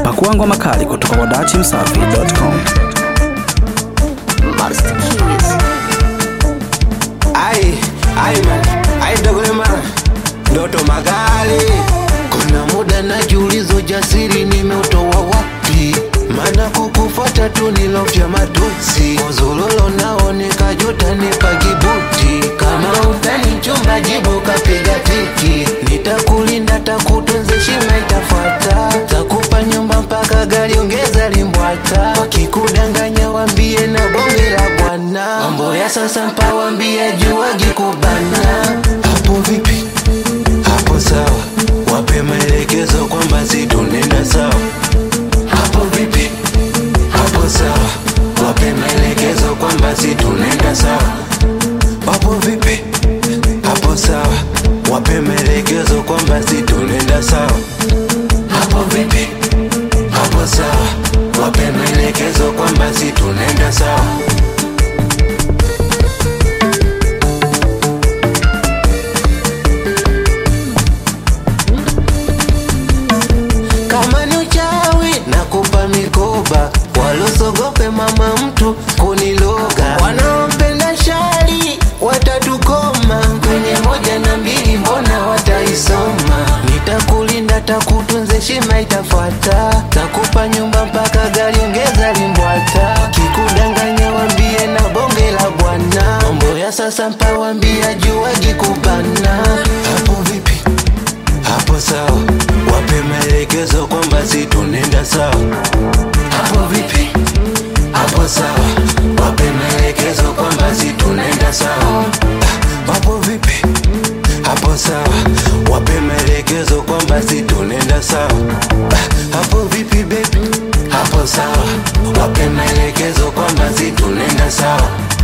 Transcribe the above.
Pakua ngoma kali kutoka kwa dachimsafi.com. Master Keys. Ai, ai man, ai dogole man, ndoto magali. Kuna muda najiuliza ujasiri nimeutoa wapi? Maana kukufuata tu nilofya matusi, uzululu nao nikajuta nikajibuti. Kama utani chumba jibu kapiga tiki, nitakulinda takutunza, heshima itafuata, takupa nyumba mpaka gari ongeza limbwata. Wakikudanganya wambie na bonge la bwana, mambo ya sasa mpa wambie juagi kubana. Hapo vipi? Hapo sawa, wape maelekezo kwamba si tunenda sawa. Hapo vipi? Hapo sawa, wape maelekezo kwamba si tunenda sawa. Hapo vipi? Hapo sawa, wape maelekezo kwamba si tunenda sawa. Hapo vipi? Hapo sawa, wape maelekezo kwamba si tunenda sawa. kama ni uchawi na kupa mikoba walosogope mama mtu kuniloga wanaompenda shari watatukoma kwenye moja na mbili mbona wataisoma nitakulinda takutunza heshima itafuata takupa nyumba mpaka gari ongeza limbwata kikudanganya wambie na bonge la bwana mambo ya sasa mpawambia juagi kubana hapo vipi hapo sawa, wape maelekezo kwamba si tunenda sawa. Hapo vipi? Hapo sawa, wape maelekezo kwamba si tunenda sawa. Ah, Hapo vipi? Hapo sawa, wape maelekezo kwamba si tunenda sawa. Ah, Hapo vipi baby? Hapo sawa, wape maelekezo kwamba si tunenda sawa.